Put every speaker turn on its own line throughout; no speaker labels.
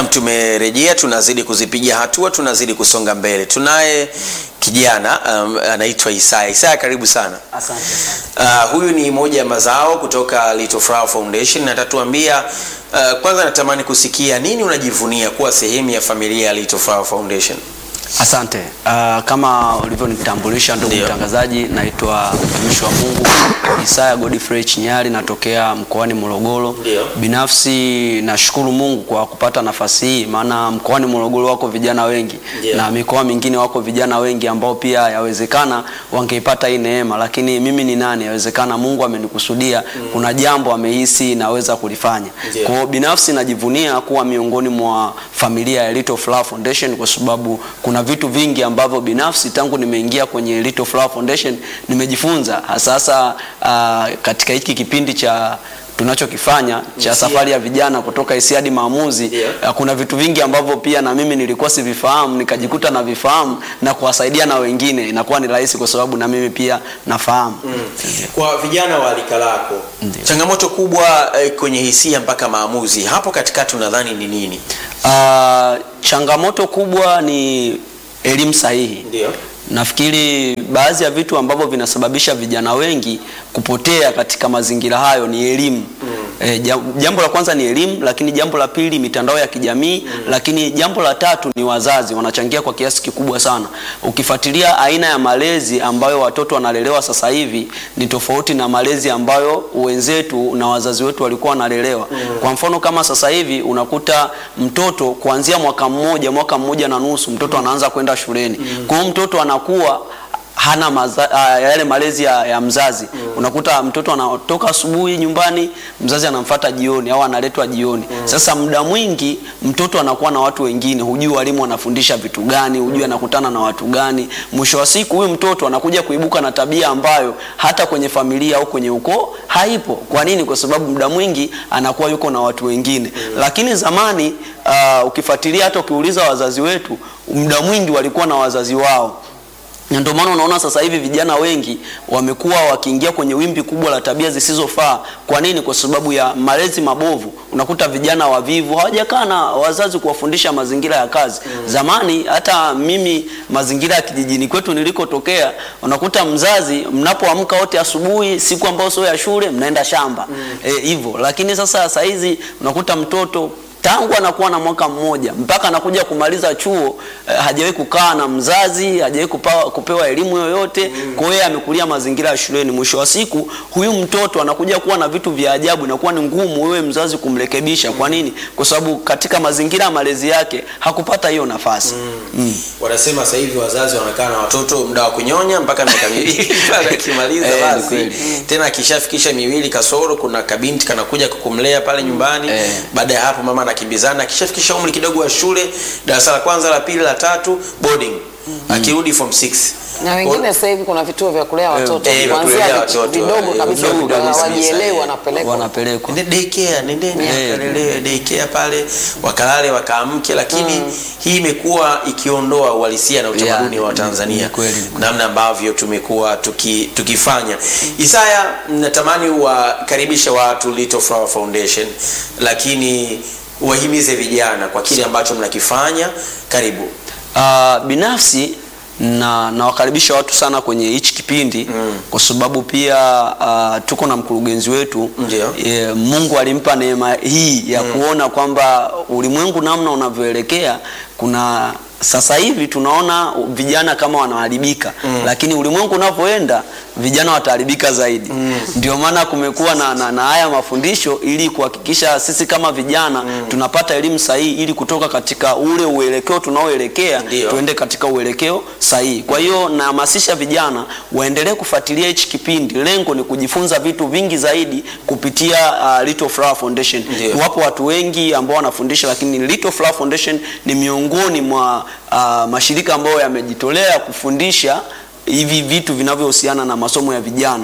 tumerejea, tunazidi kuzipiga hatua, tunazidi kusonga mbele. Tunaye kijana um, anaitwa Isaya. Isaya, karibu sana.
Asante sana.
Uh, huyu ni moja ya mazao kutoka Little Flower Foundation na atatuambia uh, kwanza natamani kusikia nini unajivunia kuwa sehemu ya familia ya Little Flower Foundation.
Asante. Uh, kama ulivyonitambulisha ndugu
Ndio.
mtangazaji, naitwa mtumishi wa Mungu Isaya Godfrey Chinyari, natokea mkoani Morogoro.
Ndio.
Binafsi nashukuru Mungu kwa kupata nafasi hii, maana mkoani Morogoro wako vijana wengi
Ndio.
na mikoa mingine wako vijana wengi ambao pia yawezekana wangeipata hii neema, lakini mimi ni nani? Yawezekana Mungu amenikusudia, kuna jambo amehisi naweza kulifanya.
Ndio.
Kwa hiyo binafsi najivunia kuwa miongoni mwa familia ya Little Flower Foundation kwa sababu kuna vitu vingi ambavyo binafsi tangu nimeingia kwenye Little Flower Foundation nimejifunza hasa hasa uh, katika hiki kipindi cha tunachokifanya cha
Hisia.
safari ya vijana kutoka hisia hadi maamuzi.
Ndio.
Uh, kuna vitu vingi ambavyo pia na mimi nilikuwa sivifahamu nikajikuta na vifahamu na kuwasaidia na wengine, inakuwa ni rahisi kwa sababu na mimi pia nafahamu.
Kwa vijana wa rika lako,
Ndio.
changamoto kubwa eh, kwenye hisia mpaka maamuzi hapo katikati unadhani ni nini?
Uh, changamoto kubwa ni elimu sahihi.
Ndio.
Nafikiri baadhi ya vitu ambavyo vinasababisha vijana wengi kupotea katika mazingira hayo ni elimu. E, jambo la kwanza ni elimu, lakini jambo la pili mitandao ya kijamii, lakini jambo la tatu ni wazazi wanachangia kwa kiasi kikubwa sana. Ukifuatilia aina ya malezi ambayo watoto wanalelewa sasa hivi ni tofauti na malezi ambayo wenzetu na wazazi wetu walikuwa wanalelewa. Kwa mfano kama sasa hivi unakuta mtoto kuanzia mwaka mmoja, mwaka mmoja na nusu mtoto anaanza kwenda shuleni. Kwa hiyo mtoto anakuwa hana maza, uh, yale malezi ya, ya mzazi unakuta mtoto anatoka asubuhi nyumbani mzazi anamfata jioni au analetwa jioni sasa muda mwingi mtoto anakuwa na watu wengine hujui walimu wanafundisha vitu gani hujui anakutana na watu gani mwisho wa siku huyu mtoto anakuja kuibuka na tabia ambayo hata kwenye familia au kwenye ukoo haipo kwa nini kwa sababu muda mwingi anakuwa yuko na watu wengine lakini zamani uh, ukifuatilia hata ukiuliza wazazi wetu muda mwingi walikuwa na wazazi wao na ndio maana unaona sasa hivi vijana wengi wamekuwa wakiingia kwenye wimbi kubwa la tabia zisizofaa. Kwa nini? Kwa sababu ya malezi mabovu. Unakuta vijana wavivu hawajakaa na wazazi kuwafundisha mazingira ya kazi. Zamani hata mimi mazingira ya kijijini kwetu nilikotokea, unakuta mzazi mnapoamka wote asubuhi, siku ambayo sio ya shule, mnaenda shamba hivyo. lakini sasa sasa hizi unakuta mtoto tangu anakuwa na mwaka mmoja mpaka anakuja kumaliza chuo eh, hajawahi kukaa na mzazi, hajawahi kupewa, kupewa elimu yoyote. Kwa hiyo yeye amekulia mazingira ya shuleni. Mwisho wa siku huyu mtoto anakuja kuwa na vitu vya ajabu, inakuwa ni ngumu wewe mzazi kumrekebisha. Kwa nini? Kwa sababu katika mazingira ya malezi yake hakupata hiyo nafasi. Mm.
Wanasema sasa hivi wazazi wanakaa na watoto muda wa kunyonya mpaka miaka miwili mpaka akimaliza
Eh, ni
basi
kweli.
tena akishafikisha miwili kasoro, kuna kabinti kanakuja kukumlea pale nyumbani.
Eh.
Baada ya hapo mama anakimbizana, akishafikisha umri kidogo wa shule, darasa la kwanza, la pili, la tatu, boarding, akirudi form 6
na wengine sasa hivi kuna vituo vya kulea watoto
eh, vya kulea
kuanzia
watoto,
vidogo
eh,
kabisa
vidogo kabisa,
hawajielewi
eh.
wanapelekwa
Wanapelekwa.
Nende daycare, nendeni
Eh.
akalelewe daycare pale wakalale wakaamke, lakini hii imekuwa ikiondoa uhalisia na utamaduni
Yeah,
wa Tanzania,
ni kweli, ni kweli.
namna ambavyo tumekuwa tuki, tukifanya. Isaya, natamani wakaribisha watu Little Flower Foundation, lakini wahimize vijana kwa kile ambacho mnakifanya. Karibu.
Uh, binafsi na nawakaribisha watu sana kwenye hichi kipindi
Mm.
kwa sababu pia uh, tuko na mkurugenzi wetu
Ndio.
e, Mungu alimpa neema hii ya kuona kwamba ulimwengu namna unavyoelekea kuna sasa hivi tunaona vijana kama wanaharibika
Mm.
lakini ulimwengu unavyoenda vijana wataharibika zaidi ndio maana kumekuwa na, na, na haya mafundisho ili kuhakikisha sisi kama vijana tunapata elimu sahihi ili kutoka katika ule uelekeo tunaoelekea
Ndio.
tuende katika uelekeo sahihi. Kwa hiyo nahamasisha vijana waendelee kufuatilia hichi kipindi. Lengo ni kujifunza vitu vingi zaidi kupitia uh, Little Flower Foundation.
Ndio.
Wapo watu wengi ambao wanafundisha, lakini Little Flower Foundation ni miongoni mwa uh, mashirika ambayo yamejitolea kufundisha hivi vitu vinavyohusiana na masomo ya vijana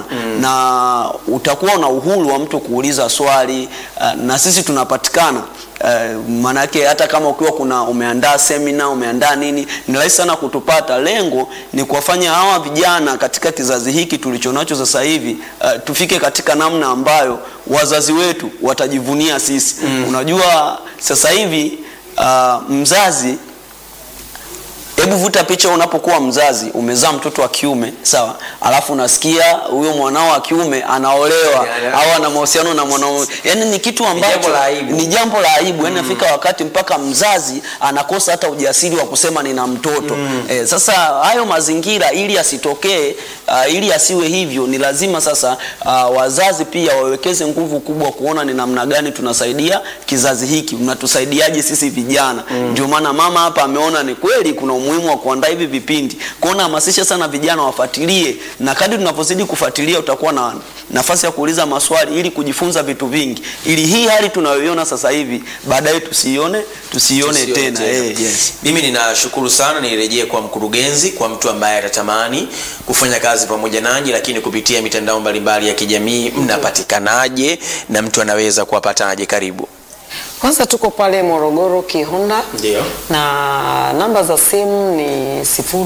na utakuwa na uhuru wa mtu kuuliza swali uh, na sisi tunapatikana uh, maanake hata kama ukiwa kuna umeandaa semina umeandaa nini ni rahisi sana kutupata lengo ni kuwafanya hawa vijana katika kizazi hiki tulichonacho sasa hivi uh, tufike katika namna ambayo wazazi wetu watajivunia sisi unajua sasa hivi uh, mzazi hebu vuta picha unapokuwa mzazi umezaa mtoto wa kiume sawa alafu unasikia huyo mwanao wa kiume anaolewa
Yeah, yeah.
au ana mahusiano na mwanaume yani ni kitu ambacho
jambo la aibu.
ni jambo la aibu yani nafika wakati mpaka mzazi anakosa hata ujasiri wa kusema nina mtoto eh, sasa hayo mazingira ili asitokee uh, ili asiwe hivyo ni lazima sasa uh, wazazi pia wawekeze nguvu kubwa kuona ni namna gani tunasaidia kizazi hiki mnatusaidiaje sisi vijana ndio maana mama hapa ameona ni kweli kuna umuhimu wa kuandaa hivi vipindi kuona hamasisha sana vijana wafuatilie na kadri tunavyozidi kufuatilia utakuwa na nafasi ya kuuliza maswali ili kujifunza vitu vingi ili hii hali tunayoiona sasa hivi baadaye tusiione tusiione
Tusione
tena,
tena.
Eh, yes.
mimi ninashukuru sana nirejee kwa mkurugenzi kwa mtu ambaye atatamani kufanya kazi pamoja nanyi lakini kupitia mitandao mbalimbali ya kijamii mnapatikanaje na mtu anaweza kuwapataje karibu
Kwanza tuko pale Morogoro Kihonda
ndio
na namba za simu ni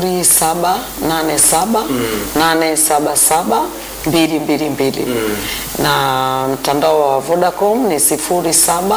0787 877 222 na mtandao wa Vodacom ni 0765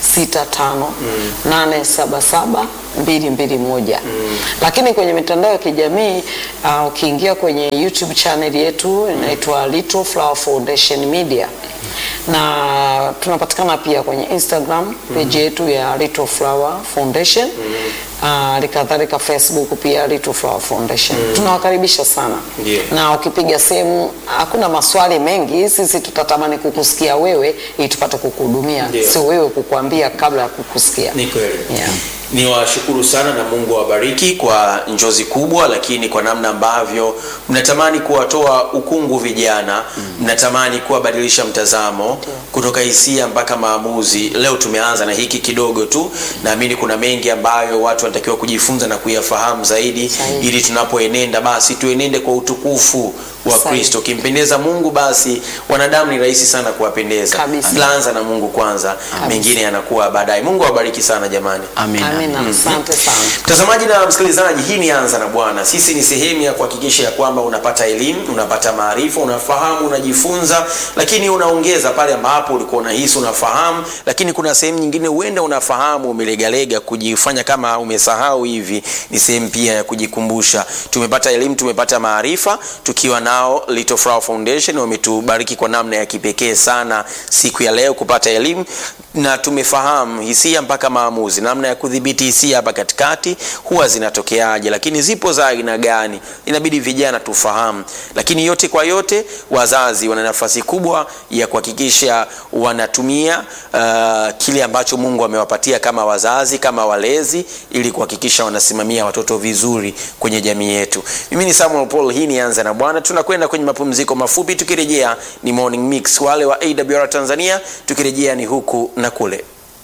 877 221 lakini kwenye mitandao ya kijamii uh, ukiingia kwenye YouTube channel yetu inaitwa Little Flower Foundation Media na tunapatikana pia kwenye Instagram page yetu ya Little Flower Foundation hali kadhalika Facebook pia Little Flower Foundation. Tunawakaribisha sana
Ndiyo.
na ukipiga simu hakuna maswali mengi, sisi tutatamani kukusikia wewe ili tupate kukuhudumia,
Ndiyo.
sio wewe kukuambia kabla ya kukusikia.
ni kweli
Yeah.
ni washukuru sana na mungu awabariki kwa njozi kubwa lakini kwa namna ambavyo mnatamani kuwatoa ukungu vijana mnatamani kuwabadilisha mtazamo kutoka hisia mpaka maamuzi leo tumeanza na hiki kidogo tu naamini kuna mengi ambayo watu wanatakiwa kujifunza na kuyafahamu zaidi
Sahihi.
ili tunapoenenda basi tuenende kwa utukufu wa
Sahihi.
kristo ukimpendeza mungu basi wanadamu ni rahisi sana kuwapendeza
Kabisa.
laanza na mungu kwanza mengine yanakuwa baadaye mungu awabariki sana jamani
Amina.
Amina, asante sana.
mtazamaji na msikilizaji hii ni anza na bwana sisi ni sehemu ya kuhakikisha ya kwamba unapata elimu unapata maarifa unafahamu unajifunza lakini unaongeza pale ambapo ulikuwa unahisi unafahamu lakini kuna sehemu nyingine huenda unafahamu umelegalega kujifanya kama umesahau hivi ni sehemu pia ya kujikumbusha tumepata elimu tumepata maarifa tukiwa nao Little Flower Foundation wametubariki kwa namna ya kipekee sana siku ya leo kupata elimu na tumefahamu hisia mpaka maamuzi namna ya kudhibiti hisia hapa katikati huwa zinatokeaje lakini zipo za aina gani inabidi vijana tufahamu lakini yote kwa yote wazazi wana nafasi kubwa ya kuhakikisha wanatumia uh, kile ambacho mungu amewapatia kama wazazi kama walezi ili kuhakikisha wanasimamia watoto vizuri kwenye jamii yetu mimi ni samuel paul hii ni anza na bwana tunakwenda kwenye mapumziko mafupi tukirejea ni morning mix wale wa awr tanzania tukirejea ni huku na kule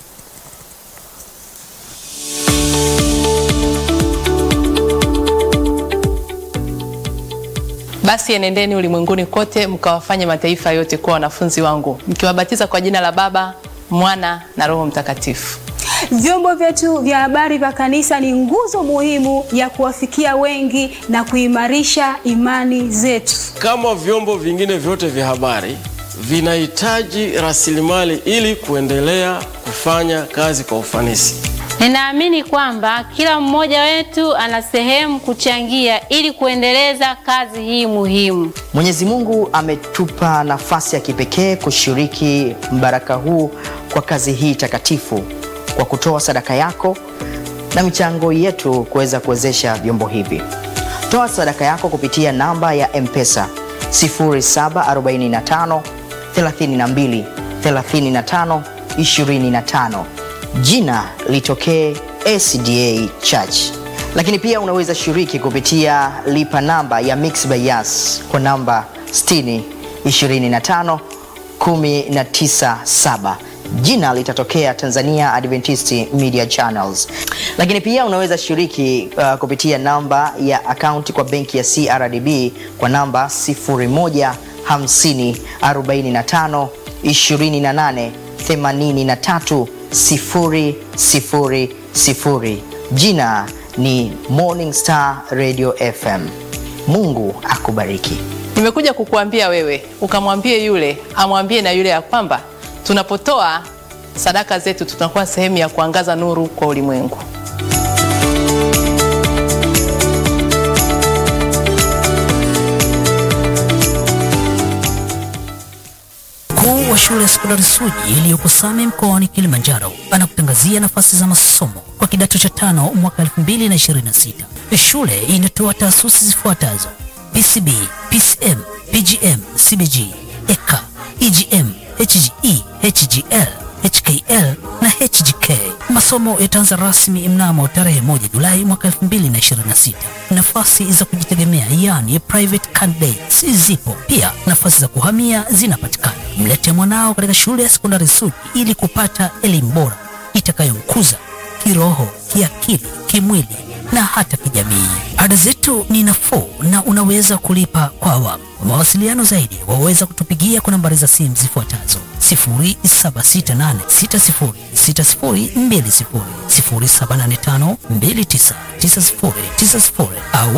Basi enendeni ulimwenguni kote mkawafanye mataifa yote kuwa wanafunzi wangu, mkiwabatiza kwa jina la Baba, Mwana na Roho Mtakatifu.
Vyombo vyetu vya habari vya kanisa ni nguzo muhimu ya kuwafikia wengi na kuimarisha imani zetu.
kama vyombo vingine vyote vya habari vinahitaji rasilimali ili kuendelea kufanya kazi kwa ufanisi.
Ninaamini kwamba kila mmoja wetu ana sehemu kuchangia ili kuendeleza kazi hii muhimu.
Mwenyezi Mungu ametupa nafasi ya kipekee kushiriki mbaraka huu kwa kazi hii takatifu kwa kutoa sadaka yako na michango yetu kuweza kuwezesha vyombo hivi. Toa sadaka yako kupitia namba ya M-Pesa 0745 32 35 25. Jina litokee SDA Church. Lakini pia unaweza shiriki kupitia lipa namba ya Mixx by Yas kwa namba 60 25 197 jina litatokea Tanzania Adventist Media Channels. Lakini pia unaweza shiriki uh, kupitia namba ya akaunti kwa benki ya CRDB kwa namba 0150 45 28 83 000. Jina ni Morning Star Radio FM. Mungu akubariki.
Nimekuja kukuambia wewe ukamwambie yule amwambie na yule ya kwamba tunapotoa sadaka zetu, tutakuwa sehemu ya kuangaza nuru kwa ulimwengu.
Mkuu wa shule ya sekondari Suji iliyopo Same mkoani Kilimanjaro anakutangazia nafasi za masomo kwa kidato cha tano mwaka 2026. Shule inatoa taasisi zifuatazo: PCB, PCM, PGM, CBG, EK, EGM, HGE, HGL, HKL na HGK. Masomo yataanza rasmi mnamo tarehe 1 Julai mwaka 2026. Nafasi za kujitegemea yani private candidates zipo pia, nafasi za kuhamia zinapatikana. Mlete mwanao katika shule ya sekondari Suji ili kupata elimu bora itakayomkuza kiroho, kiakili, kimwili na hata kijamii. Ada zetu ni nafuu na unaweza kulipa kwa awamu. Kwa mawasiliano zaidi waweza kutupigia kwa nambari za simu zifuatazo 0768606020, 0785299090 au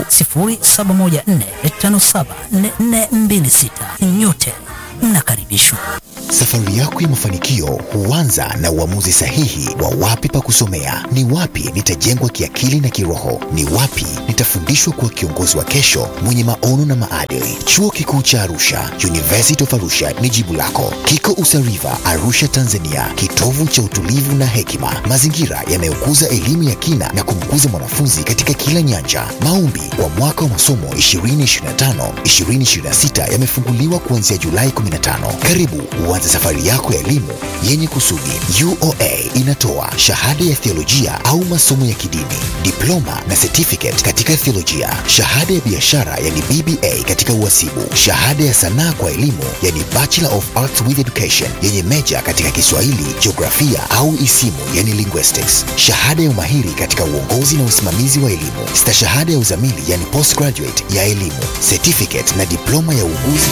0714574426. Nyote mnakaribishwa.
Safari yako ya mafanikio huanza na uamuzi sahihi wa wapi pa kusomea, ni wapi nitajengwa kiakili na kiroho, ni wapi nitafundishwa kuwa kiongozi wa kesho mwenye maono na maadili. Chuo Kikuu cha Arusha, University of Arusha ni jibu lako. Kiko Usariva, Arusha, Tanzania, kitovu cha utulivu na hekima, mazingira yanayokuza elimu ya kina na kumkuza mwanafunzi katika kila nyanja. Maombi kwa mwaka wa masomo 2025 2026 yamefunguliwa kuanzia Julai 15. Karibu uanze safari yako ya elimu yenye kusudi. UoA inatoa shahada ya theolojia au masomo ya kidini, diploma na certificate katika theolojia, shahada ya biashara yani BBA katika uhasibu, shahada ya sanaa kwa elimu yani Bachelor of Arts with Education yenye meja katika Kiswahili, jiografia au isimu yani linguistics, shahada ya umahiri katika uongozi na usimamizi wa elimu, stashahada ya uzamili yani postgraduate ya elimu, certificate na diploma ya uuguzi